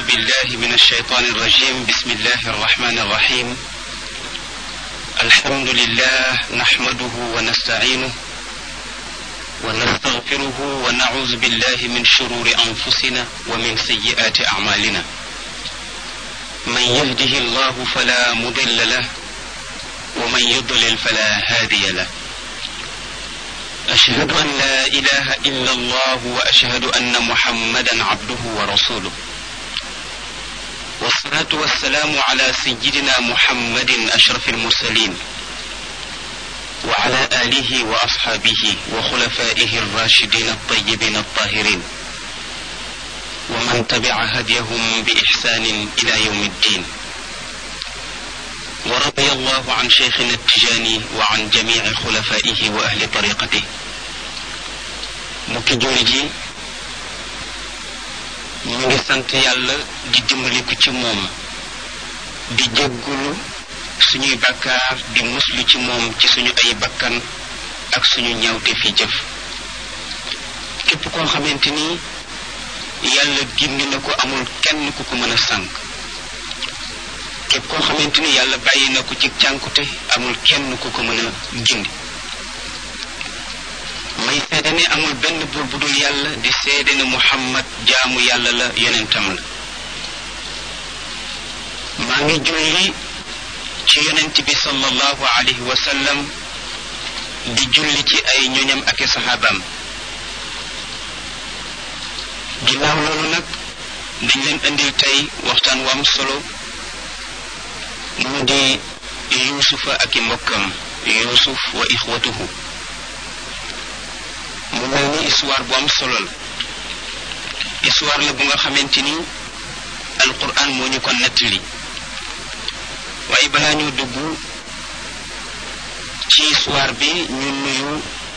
بالله من الشيطان الرجيم بسم الله الرحمن الرحيم الحمد لله نحمده ونستعينه ونستغفره ونعوذ بالله من شرور أنفسنا ومن سيئات أعمالنا من يهده الله فلا مضل له ومن يضلل فلا هادي له أشهد أن لا إله إلا الله وأشهد أن محمدا عبده ورسوله والصلاة والسلام على سيدنا محمد أشرف المرسلين وعلى آله وأصحابه وخلفائه الراشدين الطيبين الطاهرين ومن تبع هديهم بإحسان إلى يوم الدين ورضي الله عن شيخنا التجاني وعن جميع خلفائه وأهل طريقته mbokki julli ji ñu ngi sant yàlla di dimbaliku ci moom di jéggulu suñuy bakkaar di muslu ci moom ci suñu ay bakkan ak suñu ñawte fi jëf képp koo xamante ni yàlla gindi na ko amul kenn ku ko mën a sànk képp koo xamante ni yàlla bàyyi na ko ci cànkute amul kenn ku ko mën a gindi may seede ne amul benn buur bu dul yàlla di seede ne muhammad jaamu yàlla la yonentam la maa ngi julli ci yonent bi sallallahu alayhi wa sallam di julli ci ay ñoñam ak i saxaabaam ginnaaw loolu nag dañ leen indil tey waxtaan wu am solo mu di yuusufa ak i mbokkam yuusuf wa ixwatuhu mu mel ni histoire bu am solo la histoire la bu nga xamante ni alquran moo ñu ko nettali waaye balaa ñu dugg ci histoire bi ñu nuyu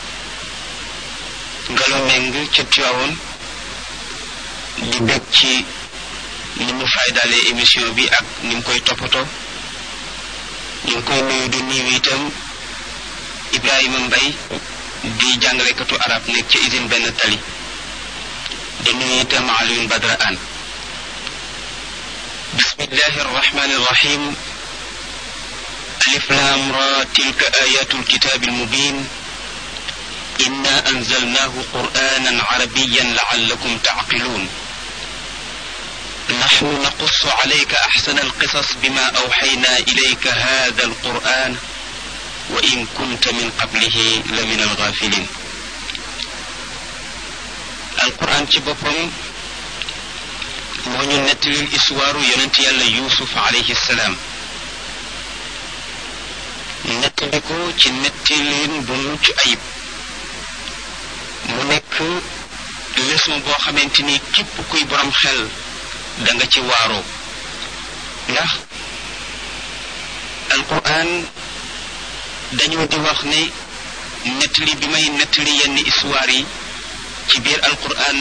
ngalo meng ca Tiwaawoon di bég ci ni mu faydaalee émission bi ak ni mu koy toppatoo ñu ngi koy nuyu di nuyu itam Ibrahima Mbay di jàngalekatu arab nekk ci usine benn tali di nuyu itam Alioune Badra An bismillahi arrahmani arrahim alif lam ra tilka ayatu alkitabi almubin inna anzalnahu qur'anan arabiyan la'allakum ta'qilun نحن نقص عليك أحسن القصص بما أوحينا إليك هذا القرآن وإن كنت من قبله لمن الغافلين القرآن ci boppam moo ñu nettalil histoire yonent yàlla Yuusuf alayhi salaam nettali ko ci nettalin bu mucc ayib mu nekk leçon boo xamante ni képp kuy borom xel da nga ci waaroo ndax alquran dañoo di wax ne nettali bi may nettali yenn histoire yi ci biir alquran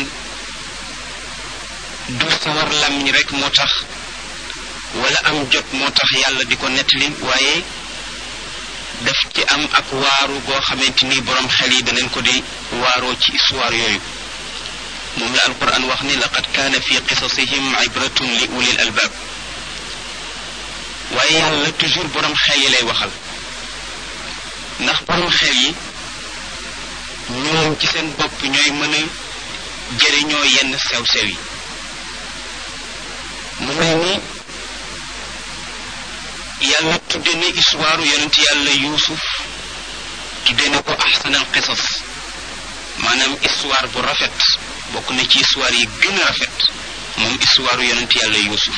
du sawar làmmiñ rek moo tax wala am jot moo tax yàlla di ko nettali waaye daf ci am ak waaru goo xamante ni borom xel yi danañ ko di waaroo ci histoire yooyu moom la alquran wax ni laqad kaana fi qisasihim ibratun li ulil albaab waaye yàlla toujours borom xel yi lay waxal ndax borom xel yi ñoom ci seen bopp ñooy mën a jëriñoo yenn sew-sew yi mu mel ni yàlla tudde na histoire yonent yàlla yuusuf tudde na ko ahsanal qisas maanaam histoire bu rafet bokk na ci histoire yi gën a rafet moom histoire yonent yàlla yuusuf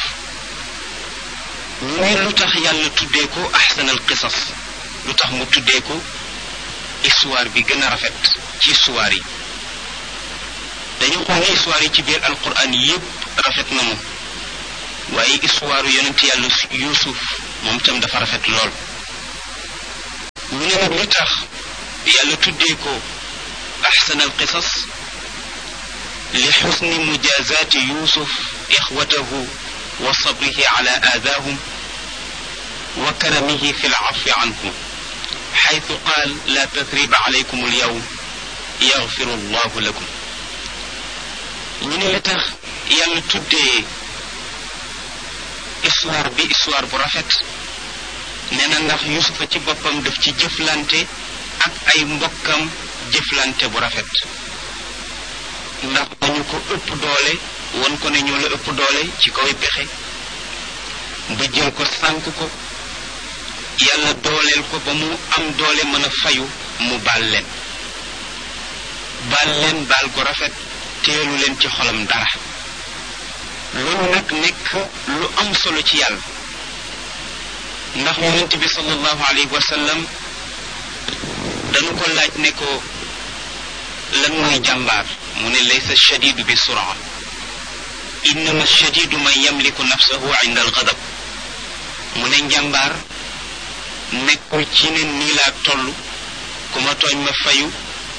ñu ne lu tax yàlla tuddee ko ahsanal qisas lu tax mu tuddee ko histoire bi gën a rafet ci histoire yi dañu xool ne histoire yi ci biir alquran yépp rafet na mu waaye histoire yonent yàlla yuusuf moom itam dafa rafet lool ñu ne nag lu tax yàlla tuddee ko ahsanal qisas li xusni mujazaati yuusuf ixwatahu wa sabrihi ala aadaahum wa karamihi fi lcafi anhum xaytu qaal la tathriba alaykum alyawm yaxfiru allahu lakum ñu ne la tax yàlla tuddee histoire bi histoire bu rafet nee na ndax yusufa ci boppam daf ci jëflante ak ay mbokkam jëflante bu rafet ndax dañu ko ëpp doole won ko ne ñoo la ëpp doole ci kaw pexe ba jël ko sànk ko yàlla dooleel ko ba mu am doole mën a fayu mu baal leen baal leen baal gu rafet teelu leen ci xolam dara loolu nag nekk lu am solo ci yàlla ndax yonent bi sallallahu alayhi wa sallam dañu ko laaj ne ko lan mooy jàmbaar mu ne laysa shadidu bi suraa innama shadidu man yamliku nafsahu inda algadab mu ne njàmbaar nekkul ci ne nii laa toll ku ma tooñ ma fayu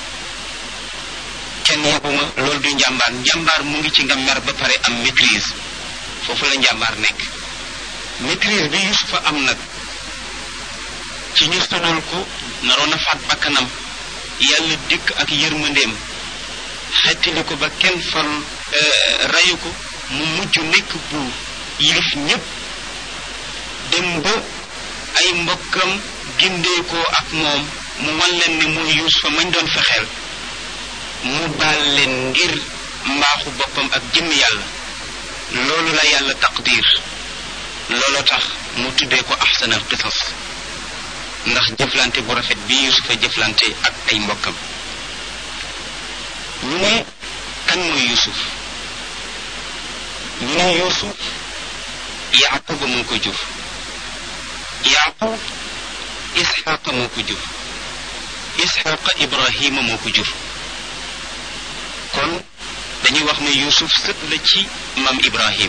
kenn yebuma loolu du njàmbaar njàmbaar mu ngi ci nga mer ba pare am maîtrise foofu la njàmbaar nekk maîtrise bi yusufa am nag ci ñu sonal ko naroon a faat bakkanam yàlla dikk ak yërmandeem xettali ko ba kenn fal rayu ko mu mujj nekk buur yilif ñépp dem ba ay mbokkam gindeekoo ak moom mu wan leen ne mooy yusufa mañ doon fexeel mu baal leen ngir mbaaxu boppam ak jëmm yàlla loolu la yàlla taqdir loolu tax mu tuddee ko ahsanal qisas ndax jëflante bu rafet bi yusufa jëflante ak ay mbokkam ñu ne kan mooy yusuf ñu ne yusuf yaquba moo ko jur yaqub isxaqa moo ko jur isxaqa ibrahima moo ko jur kon dañuy wax ne yusuf sët la ci maam ibrahim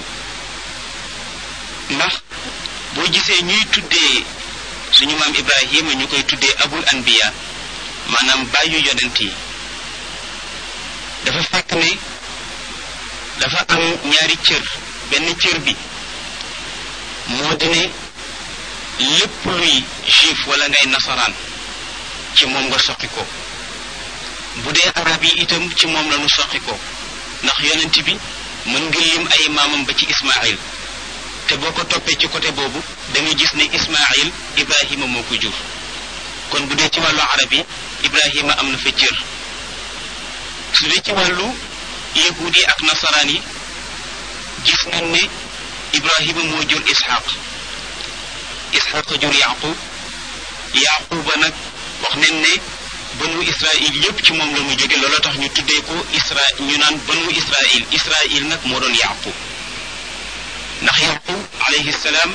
ndax boo gisee ñuy tuddee suñu maam ibrahima ñu koy tuddee abul anbiya maanaam bàyyu yonent yi dafa fekk ne dafa am ñaari cër benn cër bi moo di ne lépp luy juif wala ngay nasaraan ci moom nga soqi ko bu dee arab yi itam ci moom la nu soqi ko ndax yonent bi mën nga lim ay maamam ba ci ismail te boo ko toppee ci côté boobu da nga gis ne ismail ibrahima moo ko jur kon bu dee ci wàllu arab yi ibrahima am na fa cër su dee ci wàllu yahud yi ak nasaraan yi gis nañ ne ibrahima moo jur ishaq ishaq jur yaqub yaquba nag wax nañ ne banu israil yépp ci moom la mu jóge looloo tax ñu tuddee ko isra ñu naan banu israil israil nag moo doon yaqub ndax yaqub alayhi salaam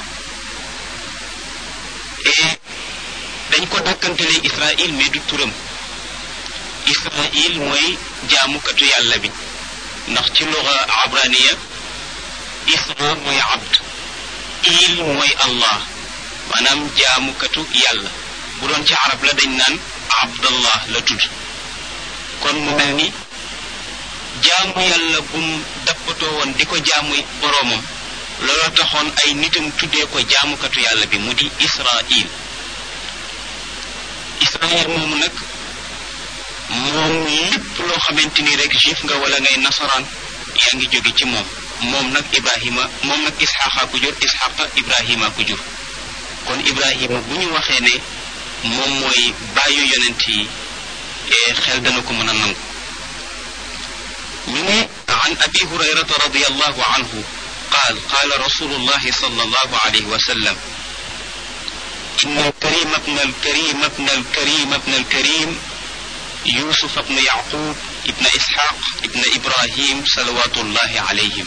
dañ ko dàkkantelee israil mais du turam israil mooy jaamukatu yàlla bi ndax ci luga abraniya isra mooy abd il mooy allah maanaam jaamukatu yàlla bu doon ci arab la dañ naan abdallah la tudd kon mu mel ni jaamu yàlla bu mu dappatoo woon di ko jaamu boroomam looloo taxoon ay nitam tuddee ko jaamukatu yàlla bi mu di israil israil moomu nag moom lépp loo xamante ni rek juif nga wala ngay nasaraan yaa ngi jóge ci moom moom nag ibrahima moom nag isxaqa ku jur isxaqa ibrahima ku jur kon ibrahima bu ñu waxee ne moom mooy bàyyu yonent yi xel dana ko mën a nangu ñu ne an abi hurayrata radiallahu anhu قال قال رسول الله صلى الله عليه وسلم إن الكريم ابن الكريم ابن الكريم ابن الكريم يوسف ابن يعقوب ابن إسحاق ابن إبراهيم صلوات الله عليهم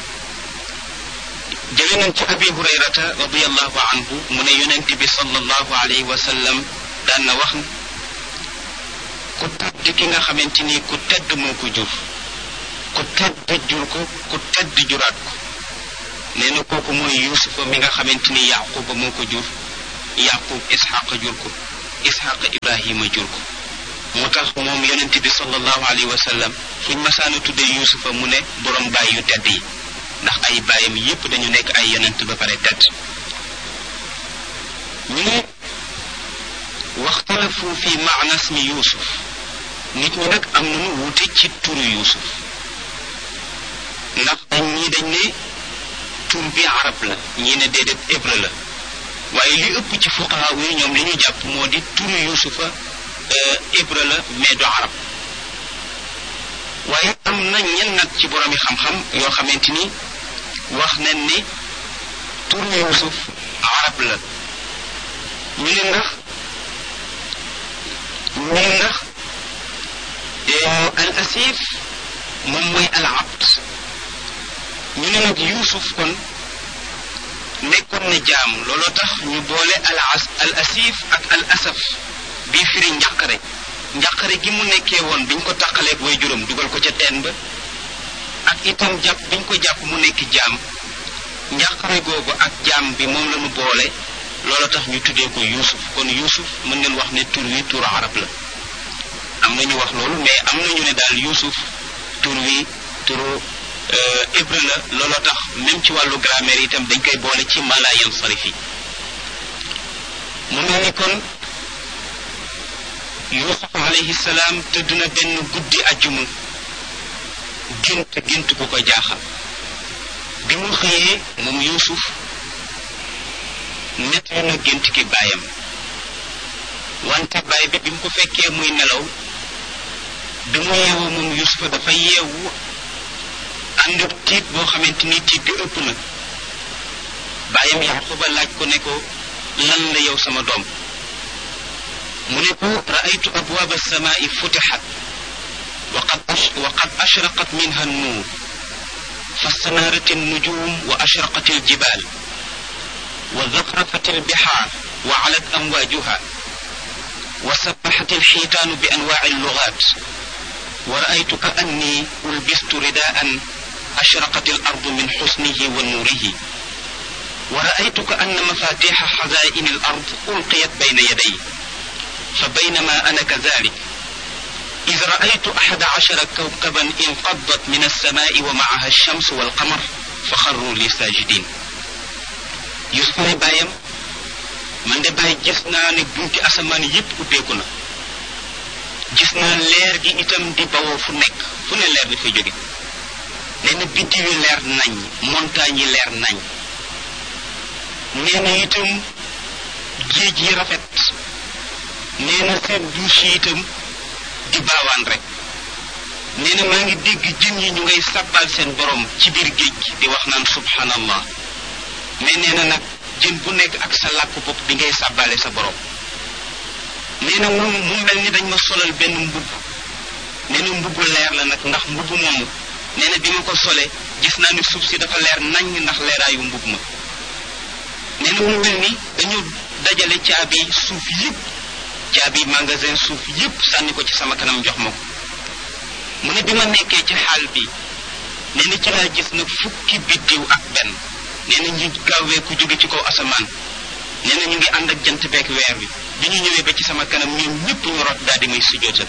جلنا أبي هريرة رضي الله عنه من ينتبه صلى الله عليه وسلم دان وخن ku tedd ki nga xamante ni ku tedd moo ko jur ku tedd jur ko ku tedd juraat ko nee na kooku mooy yusufa mi nga xamante ni yaquba moo ko jur yaqub isxaqa jur ko isxaqa ibrahima jur ko moo tax moom yonent bi sallallahu alayhi wa sallam fuñ masaana tuddee yusufa mu ne borom baay yu tedd yi ndax ay baayam yépp dañu nekk ay yonent ba pare tedd ñu ne waxtalafu fi maana ismi yusuf nit ñi nag am nañu wuute ci turu yusuf ndax dañ ñii dañ ne tur bi arab la ñii ne déedéet hébreu la waaye li ëpp ci fuqaha yi ñoom li ñu jàpp moo di turu yusufa hébreu la mais du arab waaye am na ñenn nag ci boroomi xam-xam yoo xamante ni wax nañ ni turu yusuf arab la ñu ne ndax ñu ne ndax al asif moom mooy al abd ñu ne nag yusuf kon nekkoon na jaam looloo tax ñu boole al as al asif ak al asaf bii firi njàqare njàqare gi mu nekkee woon biñ ko tàqaleeg way juróom dugal ko ca teen ba ak itam jàpp biñ ko jàpp mu nekk jaam njàqare googu ak jaam bi moom la ñu boole loolu tax ñu tuddee ko yuusuf kon yuusuf mën ngeen wax ne tur wi turu arab la am na ñu wax loolu mais am na ñu ne daal yuusuf tur wi turu hébreu la looloo tax même ci wàllu grammaire itam dañ koy boole ci malaayan sarif yi mu mel ni kon yuusuf alayhi salaam tëdd na benn guddi ajjuma gént gént bu ko jaaxal bi mu xëyee moom yuusuf nettali na gént gi baayam wante baay bi bi mu ko fekkee muy nelaw bi mu yeewoo moom yuusufa dafa yeewu ànd ak tiit boo xamante ni tiit bi ëpp na baayam yaquba laaj ko ne ko lan la yow sama doom mu ne ko raaytu abwaaba alsamaai futixat waqad waqad ashraqat minha annuur فاستنارت النجوم وأشرقت الجبال وزخرفت البحار وعلت أمواجها وسبحت الحيتان بأنواع اللغات ورأيت كأني ألبست رداء أشرقت الأرض من حسنه ونوره ورأيت كأن مفاتيح خزائن الأرض ألقيت بين يدي فبينما أنا كذلك إذ رأيت أحد عشر كوكبا انقضت من السماء ومعها الشمس والقمر فخروا لي ساجدين يوسف ne bàyyam man de bàyyi gis naa ne bunti asamaan yépp ubbeeku na gis naa leer gi itam di bawoo fu nekk fu ne leer dafay jóge nee na biddiw yi leer nañ montagne yi leer nañ nee na itam géej yi rafet nee na seen douche yi itam di baawaan rek nee na maa ngi dégg jën yi ñu ngay sàbbal seen borom ci biir géej gi di wax naan subhanallah mais nee na nag jën bu nekk ak sa làkk bopp bi ngay sàbbale sa borom nee na mu mu mel ni dañ ma solal benn mbubb nee na mbubbu leer la nag ndax mbubb moomu nee na bi ma ko solee gis naa ni suuf si dafa leer nañ ndax leeraayu mbubb ma nee na mu mel ni dañu dajale caabi suuf yépp caabi magasin suuf yépp sànni ko ci sama kanam jox ma ko mu ne bi ma nekkee ci xaal bi nee na ci laa gis nag fukki biddiw ak benn nee na ñu gaawee ku jóge ci kaw asamaan nee na ñu ngi ànd ak jant beek weer bi bi ñu ñëwee ba ci sama kanam ñoom ñëpp ñu rot daal di may sujootal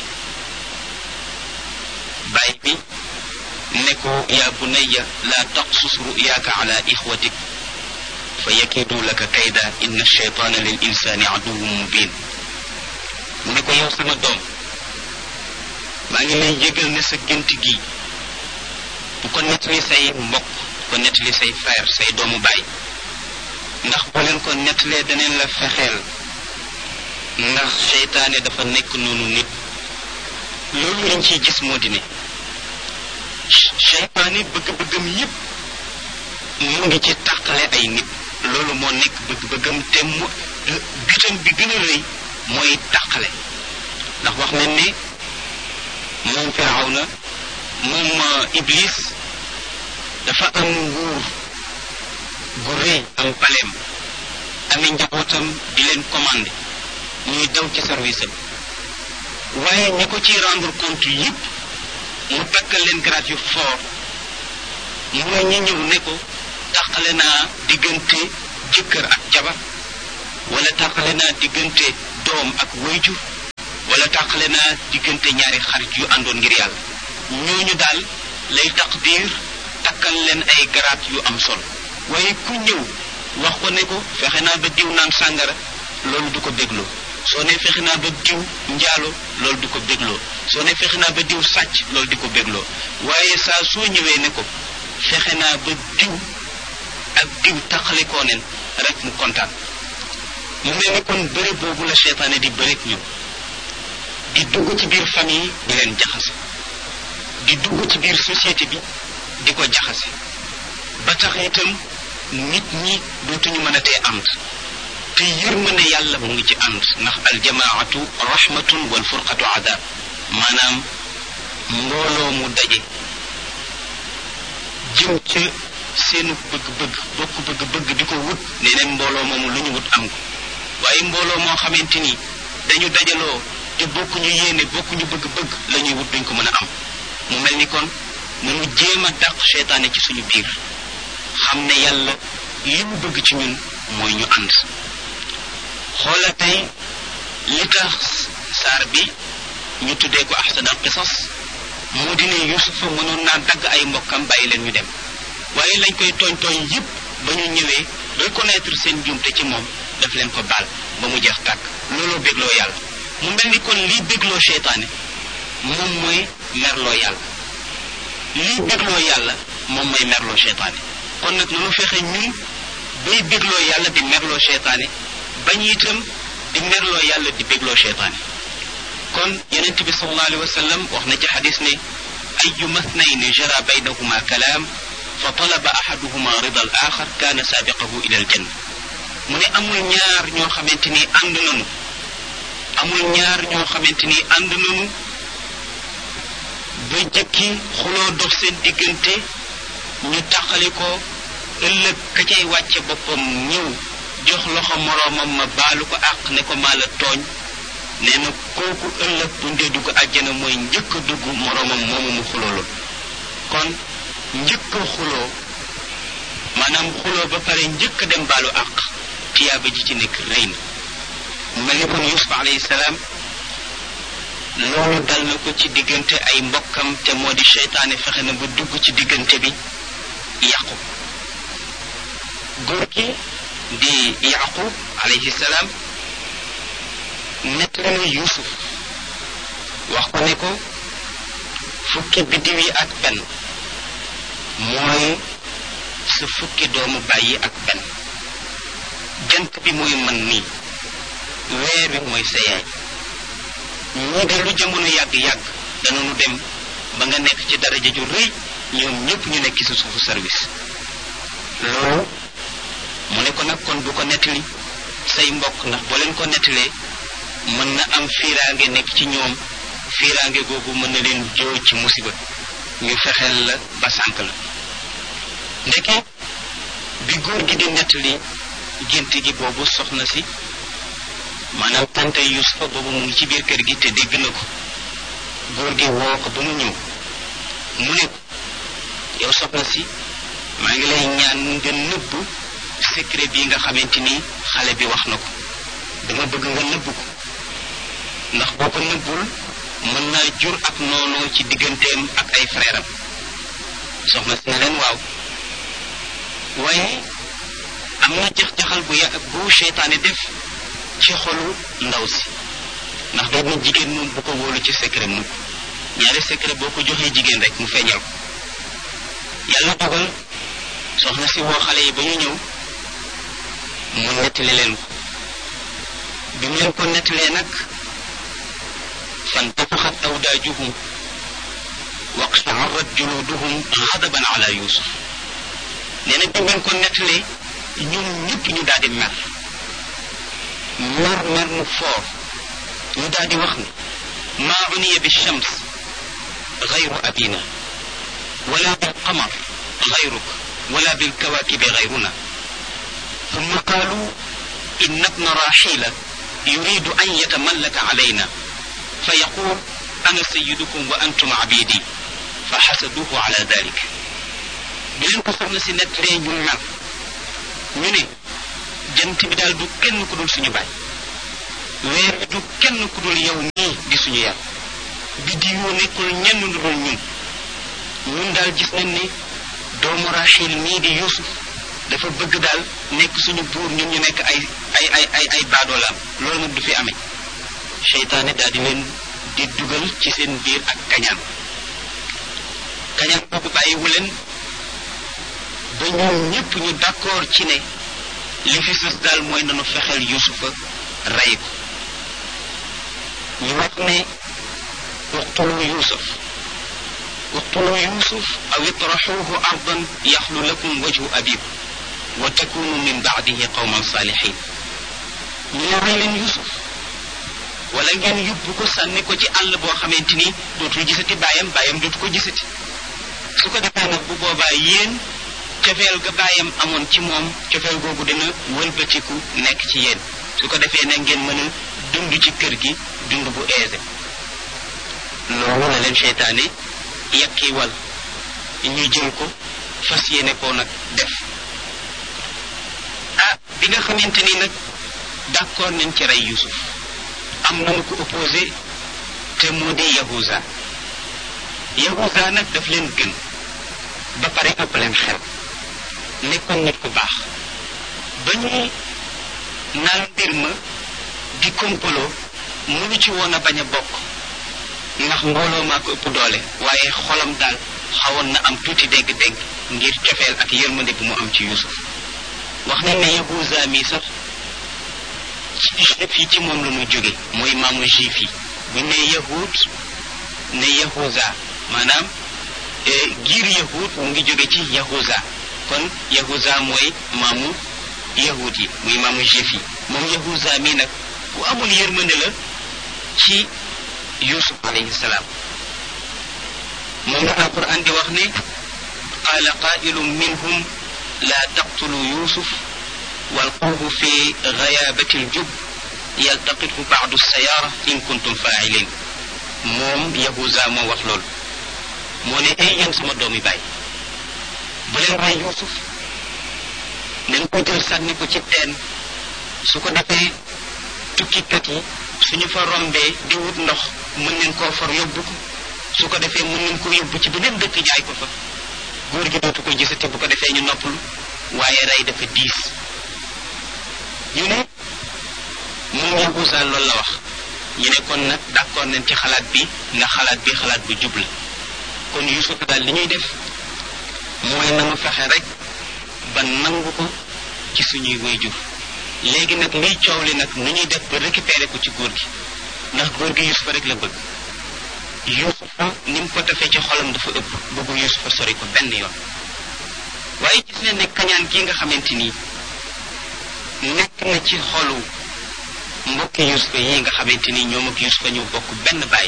bàyyi bi ne ko yaa bunayya laa taqsus ruyaaka ala ixwatik fa yakidu laka kayda inna shaytaana lil insaani aduwwun mubin mu ne ko yow sama doom maa ngi lay yëgal ne sa gént gi bu ko nettali say mbokk bu ko nettali say frère say doomu baay ndax boo leen ko nettalee daneen la fexeel ndax seytaane dafa nekk noonu nit loolu lañ ciy gis moo di ne seytaane bëgg-bëggam yépp mu ngi ci tàqale ay nit loolu moo nekk bëgg-bëggam te mu bitam bi gën a rëy mooy tàqale ndax wax nañ ne moom firawna moom iblis dafa am nguur gu rëy am paleem ami njabootam di leen commandé ñuy daw ci service am waaye ñi ko ciy rendre compte yépp mu takkal leen grade yu fort mooy ñi ñëw ne ko tàqale naa diggante jëkkër ak jabar wala tàqale naa diggante doom ak wayjur wala tàqale naa diggante ñaari xarit yu àndoon ngir yàlla ñooñu daal lay taqdir takkal leen ay garaat yu am solo waaye ku ñëw wax ko ne ko fexe naa ba diw naan sàngara loolu du ko bégloo soo ne fexe naa ba diw njaalo loolu du ko bégloo soo ne fexe naa ba diw sàcc loolu di ko bégloo waaye saa soo ñëwee ne ko fexe naa ba diw ak diw taqalikoo nen rek mu kontaan mu mel ni kon bëre boobu la seytaane di bëreeg ñun di dugg ci biir famille di leen jaxase di dugg ci biir société bi di ko jaxase ba tax itam nit ñi dootuñu mën a tee ànd te yërmande yàlla mu ngi ci ànd ndax aljamaatu rahmatun wal furqatu adab maanaam mbooloo mu daje jëm ca seenu bëgg-bëgg bokk bëgg-bëgg di ko wut nee neen mbooloo moomu lu ñu wut am ko waaye mbooloo moo xamante ni dañu dajaloo te bokkuñu yéene bokkuñu bëgg-bëgg la ñuy wut duñ ko mën a am mu mel ni kon nanu jéem a dàq seytaane ci suñu biir xam ne yàlla li mu bëgg ci ñun mooy ñu ànd xoola tey li tax saar bi ñu tuddee ko ahsanal qisas moo di ne yusufa mënoon naa dagg ay mbokkam bàyyi leen ñu dem waaye lañ koy tooñ tooñ yépp ba ñu ñëwee reconnaître seen njuumte ci moom daf leen ko baal ba mu jeex tàkk looloo bégloo yàlla mu mel ni kon lii bégloo seytaane moom mooy merloo yàlla lii bégloo yàlla moom mooy merloo seytaane kon nag nanu fexe ñun bay bégloo yàlla di merloo seytaane bañ itam di merloo yàlla di bégloo seytaane kon yonent bi sallallahu alayhi wa sallam wax na ci xadis ne ayu mathnayni jara baynahuma kalaam fa talaba ahaduhuma rida al axar kaana saabiqahu ila al janna mu ne amul ñaar ñoo xamante ni ànd nanu amul ñaar ñoo xamante ni ànd nanu ba jëkki xuloo dox seen diggante ñu taqali ko ëllëg ka cay wàcce boppam ñëw jox loxo moroomam ma baalu ko àq ne ko maa la tooñ nee na kooku ëllëg bu ndee dugg àjjana mooy njëkk a dugg moroomam moomu mu xulooloon kon njëkk a xuloo maanaam xuloo ba pare njëkk a dem baalu àq tiyaaba ji ci nekk rëy na mu mel ni kon yusuf alayhi salaam loolu dal na ko ci diggante ay mbokkam te moo di seytaane fexe na ba dugg ci diggante bi yàqu góor gi di yaqub alayhi salaam nettali na yusuf wax ko ne ko fukki biddiw yi ak benn mooy sa fukki doomu bàyyi ak benn jant bi mooy man nii weer wi mooy sa yaay ñii de lu jamono yàgg-yàgg danañu dem ba nga nekk ci daraja ju rëy ñoom ñëpp ñu nekk ci suufu service loolu mu ne ko nag kon bu ko nettali say mbokk ndax boo leen ko nettalee mën na am fiiraange nekk ci ñoom fiiraange googu mën na leen joo ci musiba ñu fexeel la ba sànk la ndeke bi góor gi di nettali gént gi boobu soxna si maanaam tante yusufa boobu mu ngi ci biir kër gi te dégg na ko góor gi woo ko ba mu ñëw mu ne ko yow soxna si maa ngi lay ñaan nga nëbb secret bi nga xamante ni xale bi wax na ko dama bëgg nga nëbb ko ndax boo ko nëbbul mën naa jur ak noonoo ci digganteem ak ay frère am soxna si ne leen waaw waaye am na jax-jaxal bu ya bu seytaane def ci xolu ndaw si ndax dañ na jigéen moom bu ko wóolu ci secret mukk ñaari secret boo ko joxee jigéen rek mu feeñal ko yàlla dogal soxna si woo xale yi ba ñu ñëw mu nettali leen ko bi mu leen ko nettalee nag fantafaxat awdaajuhum waqta'arrat juluduhum xadaban ala yusuf nee na bi mu leen ko nettalee ñoom ñëpp ñu daal di mer mer mer mu foor ñu daal di wax ne maa uniya bi shams gayru abina wala bil qamar gayruk wala bil kawakibi gayruna ثم قالوا إن ابن راحيل يريد أن يتملك علينا فيقول أنا سيدكم وأنتم عبيدي فحسدوه على ذلك بلين ko soxna si nettalee ñu mer ñu ne jant bi daal du kenn ku dul suñu baay weer bi du kenn ku dul yow nii di suñu yàlla bi di yoo nekkul ñenn lu dul ñun ñun daal gis nañ ne doomu Rachel mii di Yuusuf dafa bëgg daal nekk suñu buur ñun ñu nekk ay ay ay ay ay baadoolaam loolu nag du fi amee seytaane daal di leen di dugal ci seen biir ak kañaan kañaan boobu bàyyiwu leen ba ñoom ñépp ñu d'accord ci ne li fi sës daal mooy nanu fexeel yusufa rey ko ñu wax ne uqtulu yusuf uqtulu yusuf aw itraxuuhu ardan yaxlu lakum wajhu abikum wa takunu min baadihi qawman saalihin ñu ne rey leen yusuf wala ngeen yóbbu ko sànni ko ci àll boo xamante ni dootul gisati baayam baayam dootu ko gisati su ko defee nag bu boobaa yéen cofeel ga baayam amoon ci moom cofeel googu dina wëlbatiku nekk ci yéen su ko defee nag ngeen mën a dund ci kër gi dund bu aisé loolu la leen seytaane yàqi wal ñu jël ko fas yéene koo nag def ah bi nga xamante ni nag d'accord nañ ci rey Yusuf am nañu ko opposé te moo di Yahuza Yahuza nag daf leen gën ba pare ëpp leen xel nekkoon nit ku baax ba ñuy naan mbir ma di kompaloo mënu ci woon a bañ a bokk ndax mbooloo maa ko ëpp doole waaye xolam daal xawoon na am tuuti dégg-dégg ngir cofeel ak yërmande bi mu am ci Yusuf wax nañ ne Yahuza mi sax ci juif yi ci moom la ñu jóge mooy maamu juif yi bu ne yahud ne Yahuza maanaam giir yahud mu ngi jóge ci Yahuza kon Yahuza mooy maamu yahud yi muy maamu juif yi moom Yahuza mi nag bu amul yërmande la ci Yusuf alayhi salaam moom la alquran di wax ne qaala qaa'ilun minhum laa taqtulu Yusuf walquhu fi ghayaabati aljub yaltaqithu ba'du sayaara in kuntum faa'ilin moom Yahuza moo wax loolu moo ne ay yéen sama doomi baay bu leen rey Yusuf nañ ko jël sànni ko ci teen su ko defee tukkikat yi suñu fa rombee di wut ndox mën nañ koo for yóbbu ko su ko defee mën nañ ko yóbbu ci beneen dëkk jaay ko fa góor gi dootu ko gisati bu ko defee ñu noppalu waaye rey dafa diis ñu ne moom Yahuza loolu la wax ñu ne kon nag d'accord nañ ci xalaat bi ndax xalaat bi xalaat bu jub la kon Yusuf daal li ñuy def mooy na mu fexe rek ba nangu ko ci suñuy waajur léegi nag liy coow li nag nu ñuy def ba récupérer ko ci góor gi ndax góor gi Yusufa rek la bëgg Yusufa ni mu ko defee ci xolam dafa ëpp bëggu Yusufa sori ko benn yoon waaye gis nañ ne kañaan gi nga xamante nii nekk na ci xolu mbokki Yusufa yi nga xamante ni ñoom ak Yusufa ñu bokk benn baay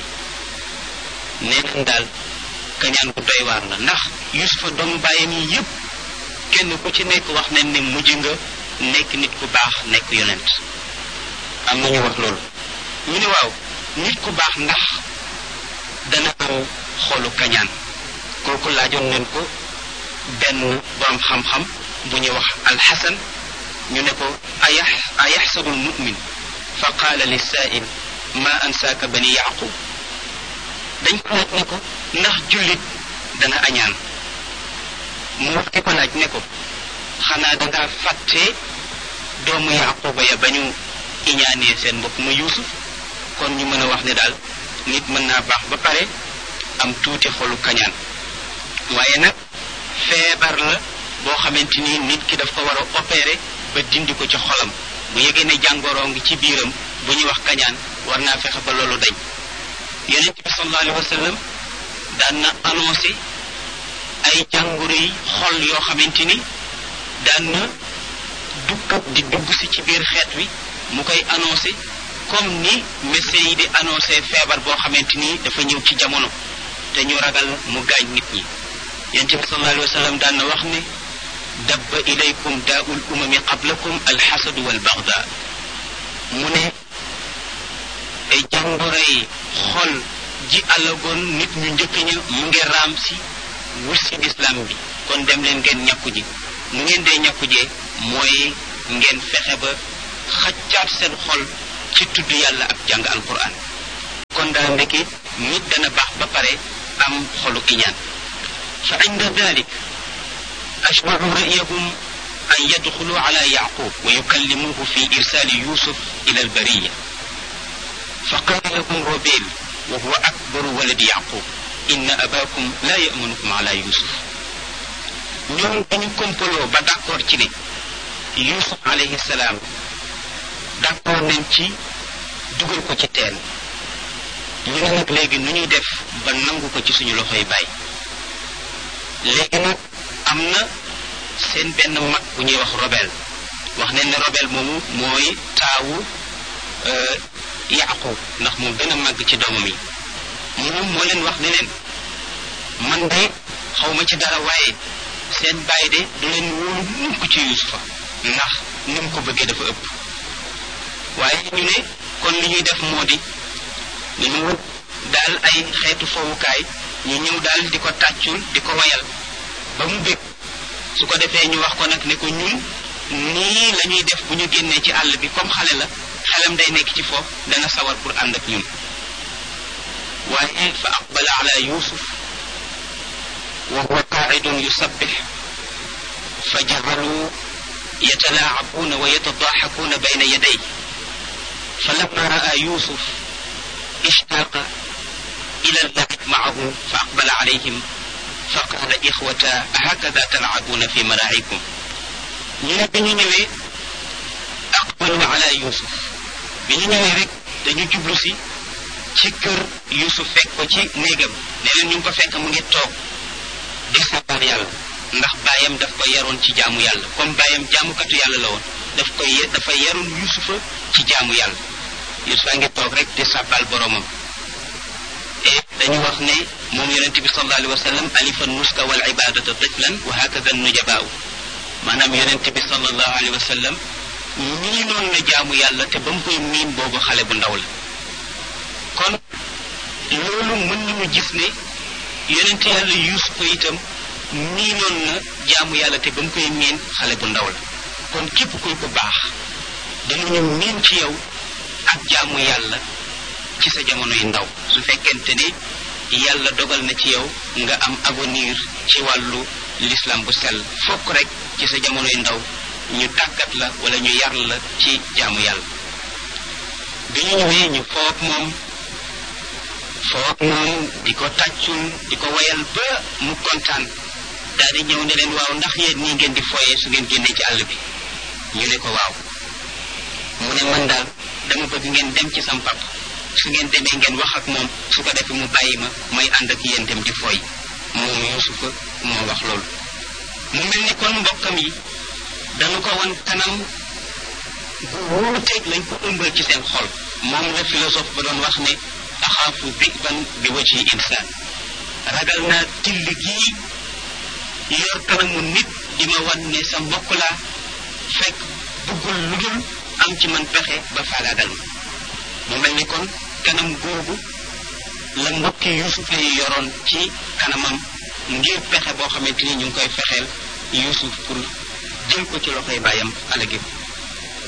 nee nañ daal kañaan gu doy waar la ndax Yusufa doomu baayam yi yépp kenn ku ci nekk wax nañ ne mujj nga nekk nit ku baax nekk yonent am na ñu wax loolu ñu ne waaw nit ku baax ndax dana am xolu kañaan kooku laajoon nañ ko benn borom xam-xam bu ñuy wax alxasan ñu ne ko ayax ayaxsabu almumin fa qaala lisaail ma ansaaka bani yaqub dañ ko laaj ne ko ndax jullit dana añaan mu wax ki ko laaj ne ko xanaa dangaa fàtte doomu yaquba ya ba ñu iñaanee seen mbokk ma yuusuf kon ñu mën a wax ne daal nit mën naa baax ba pare am tuuti xolu kañaan waaye nag feebar la boo xamante ni nit ki daf ko war a opérer ba dindi ko ci xolam bu yegee ne jàngoroo ngi ci biiram bu ñuy wax kañaan war naa fexe ba loolu dañ yonent bi sallallahu alayhi wa sallam daan na annoncé ay jàngoro yi xol yoo xamante ni daan na dugg di dugg si ci biir xeet wi mu koy annoncé comme ni médecins yi di annoncé feebar boo xamante ni dafa ñëw ci jamono te ñu ragal mu gaañ nit ñi yonent bi sallallahu alayhi wa sallam daan na wax ne dabba ilaykum daaul umami qablakum alxasadu walbaxda mu ne ay jàngoro yi xol ji alagoon nit ñu njëkk ña mu ngi raam si wut si lislaam bi kon dem leen ngeen ñàkku ji nu ngeen dee ñàkku jee mooy ngeen fexe ba xaccaat seen xol ci tudd yàlla ak jàng alquran kon daal ndeke nit dana baax ba pare am xolu iñaan fa inda dalik ashbacu ra'yahum an yadxulu ala yaqub wa yukallimuhu fi irsali yusuf ila albariya fa qala lahum robel wa huwa akbaru waladi yaqub inna abakum la yamanukum ala yusuf ñoom dañu kompaloo ba d'accord ci ne yusuf alayhi salaam d'accord nañ ci dugal ko ci teen ñu ne nag léegi nu ñuy def ba nangu ko ci suñu loxoy baay léegi nag am na seen benn mag bu ñuy wax robel wax nañ ne robel moomu mooy taawu yaqub ndax moo gën a màgg ci doomam yi moom moo leen wax ne leen man de xaw ma ci dara waaye seen baay de du leen wóolu mukk ci yusufa ndax ni mu ko bëggee dafa ëpp waaye ñu ne kon li ñuy def moo di ñu wut daal ay xeetu fowukaay ñu ñëw daal di ko tàccul di ko wayal ba mu bég su ko defee ñu wax ko nag ne ko ñun nii la ñuy def bu ñu génnee ci àll bi comme xale la xelam day nekk ci foofu dana sawar pour ànd ak ñun waaye fa aqbala ala yusuf wa huwa qaacidun yusabbix fa jacalu yatalaacabuuna wa yatadaaxakuuna bayna yaday فلما رأى يوسف اشتاق إلى اللعب معه فأقبل عليهم فقال إخوة هكذا تلعبون في ملاعبكم ñu bi ñu ñëwee aqbalu ala yusuf bi ñu ñëwee rek dañu jublu si ci kër yusuf fekk ko ci néegam ne leen ñu ngi ko fekk mu ngi toog di sabar yàlla ndax baayam daf ko yaroon ci jaamu yàlla comme baayam jaamukatu yàlla la woon daf koy dafa yaroon yusufa ci jaamu yàlla yusufa ngi toog rek di sàbbal boromam et dañu wax ne moom yonente bi sallallahu alayhi wa sallam alifa nuska wal ibadata tiflan wa hakada nujabaaw maanaam yonente bi sallallahu alayhi wa sallam miinoon na jaamu yàlla te ba mu koy miin boobu xale bu ndaw la kon loolu mën nañu gis ne yonente yàlla yusufa itam miinoon na jaamu yàlla te ba mu koy miin xale bu ndaw la kon képp kuy ko baax danañu miin ci yow ak jaamu yàlla ci sa jamono yu ndaw su fekkente ne yàlla dogal na ci yow nga am avenir ci wàllu l'islam bu sell fokk rek ci sa jamono yu ndaw ñu tàggat la wala ñu yar la ci jaamu yàlla bi ñu ñëwee ñu foog moom foog moom di ko tàccul di ko wayal ba mu kontaan daal di ñëw ne leen waaw ndax yéen nii ngeen di foyee su ngeen génnee ci àll bi ñu ne ko waaw mu ne man daal dama bëgg ngeen dem ci sam pap su ngeen demee ngeen wax ak moom su ko defee mu bàyyi ma may ànd ak yéen dem di foy moom yusufa moo wax loolu mu mel ni kon mbokkam yi dañu ko wan kanam gu wuuteeg lañ ko ëmbal ci seen xol moom la philosophe ba doon wax ne axaafu biban bi waji insaan ragal naa till gii yor kanamu nit di ma wan ne sa mbokk laa fekk bëggul lu dul am ci man pexe ba faagaagal ma mu mel ni kon kanam googu la mbokki yusufa yi yoroon ci kanamam ngir pexe boo xamante ni ñu ngi koy fexeel yusuf pour jël ko ci loxoy bàyyam alagi